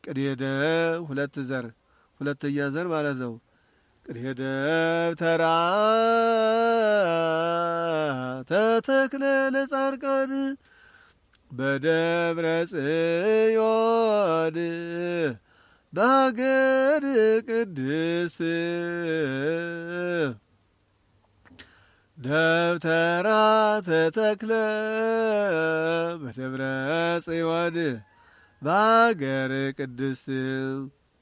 ቅኔ ደብ ሁለት ዘር ሁለተኛ ዘር ማለት ነው። ቅኔ ደብተራ ተተክለ ለጻድቃን በደብረ ጽዮን በሀገር ቅድስት ደብተራ ተተክለ በደብረ ጽዮን በሀገር ቅድስት